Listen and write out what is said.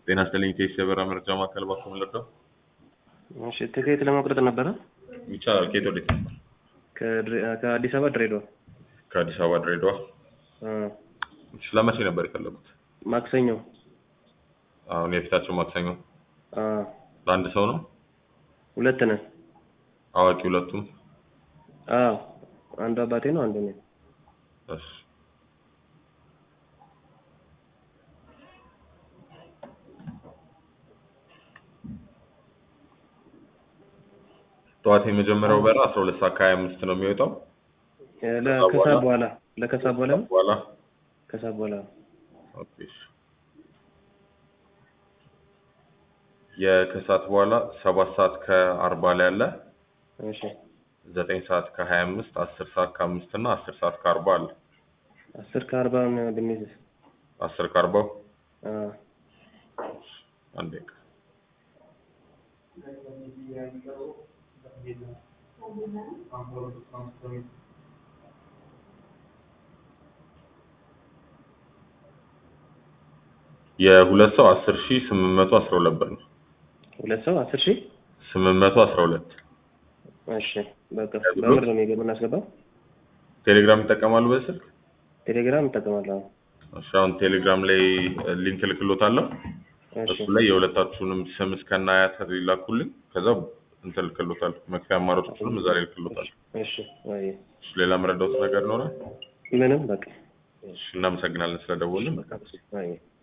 ጤና ይስጥልኝ ቴስ የበራ መረጃ ማዕከል ባኮ ምለደው እሺ ትኬት ለመቁረጥ ነበረ ይቻላል። ከየት ወዴት ነበር? ከድሬ- ከአዲስ አበባ ድሬዳዋ ከአዲስ አበባ ድሬዳዋ። አ፣ እሺ፣ ለመቼ ነበር የፈለጉት? ማክሰኞ አሁን የፊታቸው ማክሰኞ። አ፣ ለአንድ ሰው ነው? ሁለት ነን። አዋቂ ሁለቱም? አዎ አንዱ አባቴ ነው፣ አንዱ እኔ። እሺ። ጠዋት የመጀመሪያው በራ አስራ ሁለት ሰዓት ከሀያ አምስት ነው የሚወጣው። እ፣ ለከሰዓት በኋላ ለከሰዓት በኋላ ነው? በኋላ ከሰዓት በኋላ ኦኬ፣ እሺ። የከሰዓት በኋላ ሰባት ሰዓት ከአርባ ላይ አለ። እሺ ዘጠኝ ሰዓት ከሀያ አምስት አስር ሰዓት ከአምስት እና አስር ሰዓት ከአርባ አለ። አስር ከአርባ ብንይዝ አስር ከአርባው አ፣ አንድ ደቂቃ የሁለት ሰው አስር ሺህ ስምንት መቶ አስራ ሁለት ብር ነው። ሁለት ሰው አስር ሺህ ስምንት መቶ አስራ ሁለት እሺ በቃ በምር ነው የሚገ- የምናስገባው። ቴሌግራም ይጠቀማሉ በስልክ? ቴሌግራም እጠቀማለሁ። እሺ አሁን ቴሌግራም ላይ ሊንክ ልክሎታለሁ። እሺ እሱ ላይ የሁለታችሁንም ስም እስከነ አያት ይላኩልኝ። ከዛ እንትን ልክሎታለሁ። መክፈያ አማራጮችንም እዛ ላይ ልክሎታለሁ። እሺ አይ እሺ ሌላ መረዳት ነገር ይኖራል? ምንም በቃ እሺ እናመሰግናለን ስለደወልን። አይ